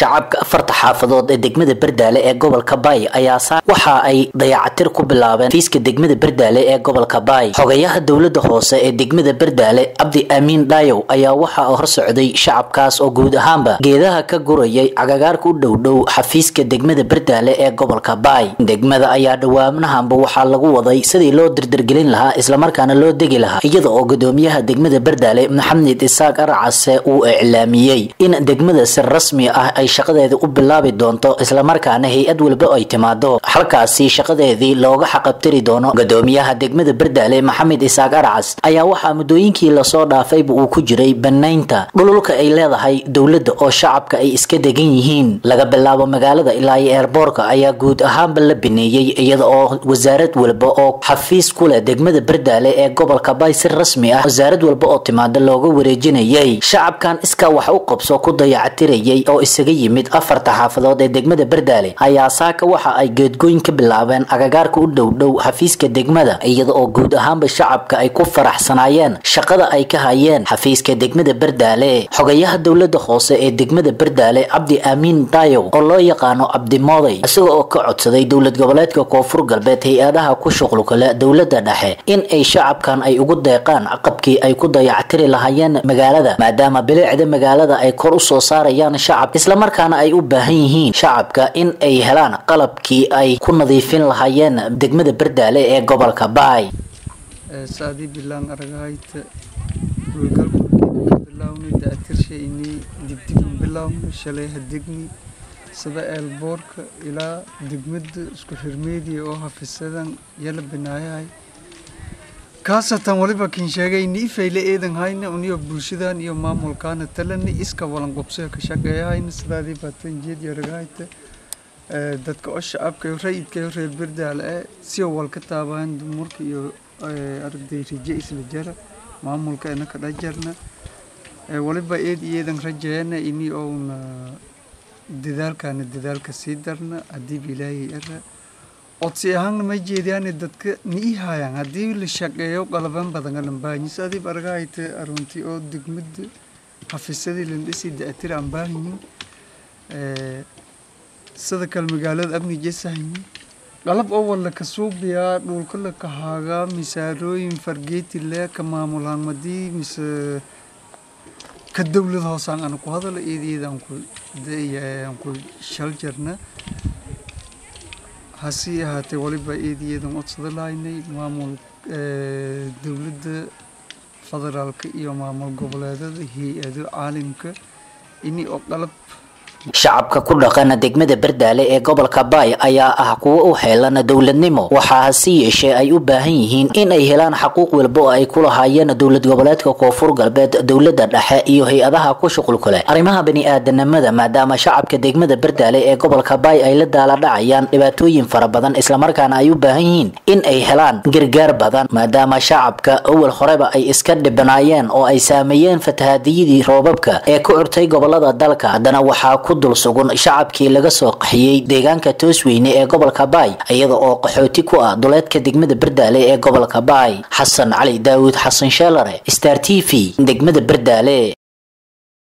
shacabka afarta xaafadood ee degmada berdaale ee gobolka baay ayaa waxa ay dayacatir ku bilaabeen fiiska degmada berdaale ee gobolka baay xogayaha dowlada hoose ee degmada berdaale cabdi aamiin dhaayow ayaa waxa hor socday shacabkaas oo guud ahaanba geedaha ka gurayay cagagaarka u dhowdhow xafiiska degmada berdaale ee gobolka baay degmada ayaa dhawaanahanba waxaa lagu waday sidii loo dirdirgelin lahaa islamarkaana loo degi lahaa iyada oo gudoomiyaha degmada berdaale maxamed isaaq arcase uu iclaamiyey in degmada si rasmi ah ay shaqadeeda u bilaabi doonto islamarkaana hay-ad walba ay timaado halkaasi shaqadeedii looga xaqabtiri doono gudoomiyaha degmada berdaale maxamed isaaq arcas ayaa waxaa muddooyinkii lasoo dhaafayba uu ku jiray banaynta dhululka ay leedahay dowladda oo shacabka ay iska degan yihiin laga bilaabo magaalada ilaa iyo eerboorka ayaa guud ahaanba la bineeyey iyada oo wasaarad walba oo xafiis ku leh degmada berdaale ee gobolka bay si rasmi ah wasaarad walba oo timaada looga wareejinayay shacabkan iskaa wax u qabso ku dayacatirayay oo isaga yimid afarta xaafadood ee degmada berdaale ayaa saaka waxa ay geedgooyin ka bilaabeen agagaarka u dhowdhow xafiiska degmada iyada oo guud ahaanba shacabka ay ku faraxsanaayeen shaqada ay ka hayeen xafiiska degmada berdaale xogayaha dowlada hoose ee degmada berdaale cabdi aamiin daayow oo loo yaqaano cabdimooday isaga oo ka codsaday dowlad goboleedka koonfur galbeed hay-adaha ku shuqlukale dowlada dhexe in ay shacabkan ay ugu deeqaan qabkii ay ku dayactiri lahaayeen magaalada maadaama bilicda magaalada ay kor usoo saarayaan shacab islamarkaana ay u baahan yihiin shacabka in ay helaan qalabkii ay ku nadiifin lahaayeen degmada berdaale ee gobolka baay saadii bilaan aragahayta howlgalku ka bilaawni da'atirshaynii dibdibun bilaawni shalay hadegni sida eelboorka ilaa degmada isku xirmeediya oo hafisadan yala binaayahay kaasatan waliba kin sheegay ni ifayle eedan hayna uniyo bulshadan iyo maamulkaana talani iska walan qobsaya ka shaqeeyahayna sidaadii baatan jeed yaragahayta dadka oo shacabka iyo rayidka iyo reer berdaale eh si wal ka taabahan dumarka iyo arday raje isla jara maamulka ina ka dhajarna waliba eed iyeedan rajeena ini ouna dadaalkaana dadaalka sii darna haddiiba ilaahay ara codsi ahaanna ma jeediyaane dadka nii haayaan haddii la shaqeeyo qalaban badan alan baahanyis adiib argahayta aruntii oo degmada xafiisadii landhisi da'atira aan baahanyin sida kale magaalada amni jesahanyin qalab oo walla ka suubiyaa dhulka la kahaagaa misaarooyin fargeeti le ka maamulaan madii mise ka dowlad hoosaan ana ku hadala eedeedaan ku aan ku shal jarna hase ahaatee waliba eedayeedan codsada lahaynay maamul dowladda federaalka iyo maamul goboleedada hay-ado caalimka ini oo qalab shacabka ku dhaqana degmada berdaale ee gobolka baay ayaa ah kuwo u heelan dowladnimo waxaa hase yeeshee ay u baahan yihiin in ay helaan xaquuq walba oo ay ku lahaayeen dowlad goboleedka koonfur galbeed dowlada dhexe iyo hay-adaha ku shuqulku leh arrimaha bani-aadanimada maadaama shacabka degmada berdaale ee gobolka baay ay la daaladhacayaan dhibaatooyin fara badan islamarkaana ay u baahan yihiin in ay helaan gargaar badan maadaama shacabka awal horeba ay iska dhibanaayeen oo ay saameeyeen fatahaadiyadii roobabka ee ku curtay gobolada dalka haddana waxaa ku dul sugun shacabkii laga soo qaxiyey deegaanka toosweyne ee gobolka baay iyada oo qaxooti ku ah duleedka degmada berdaale ee gobolka baay xasan cali daawud xasan sheelare star t v degmada berdaale